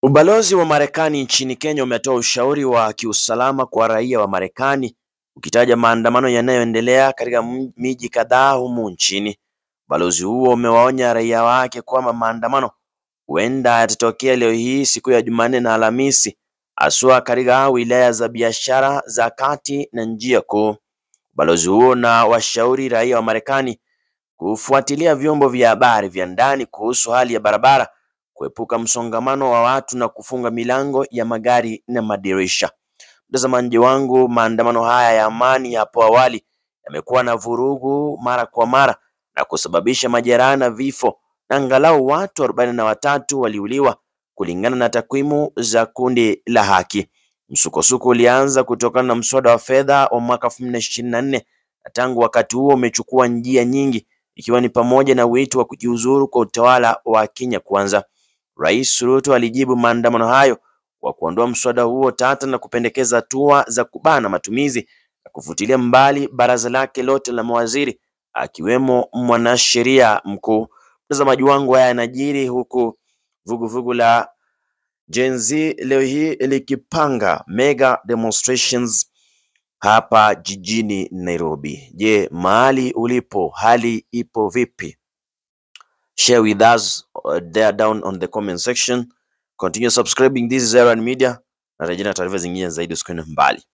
Ubalozi wa Marekani nchini Kenya umetoa ushauri wa kiusalama kwa raia wa Marekani ukitaja maandamano yanayoendelea katika miji kadhaa humu nchini. Ubalozi huo umewaonya raia wake kwamba maandamano huenda yatatokea leo hii siku ya Jumanne na Alhamisi haswa katika wilaya za biashara za kati na njia kuu. Ubalozi huo unawashauri raia wa Marekani kufuatilia vyombo vya habari vya ndani kuhusu hali ya barabara, kuepuka msongamano wa watu na kufunga milango ya magari na madirisha. Mtazamaji wangu, maandamano haya ya amani hapo awali yamekuwa na vurugu mara kwa mara na kusababisha majeraha na vifo na angalau watu arobaini na watatu waliuliwa kulingana na takwimu za kundi la Haki. Msukosuko ulianza kutokana na mswada wa fedha wa mwaka elfu mbili na ishirini na nne na tangu wakati huo umechukua njia nyingi ikiwa ni pamoja na wito wa kujiuzuru kwa utawala wa Kenya Kwanza. Rais Ruto alijibu maandamano hayo kwa kuondoa mswada huo tata na kupendekeza hatua za kubana matumizi na kufutilia mbali baraza lake lote la mawaziri akiwemo mwanasheria mkuu. Mtazamaji wangu, haya yanajiri huku vuguvugu la Gen Z leo hii likipanga mega demonstrations hapa jijini Nairobi. Je, mahali ulipo hali ipo vipi? Share with us uh, there down on the comment section. Continue subscribing. This is Aaron Media. Narejea na taarifa zingine zaidi, usikwende mbali.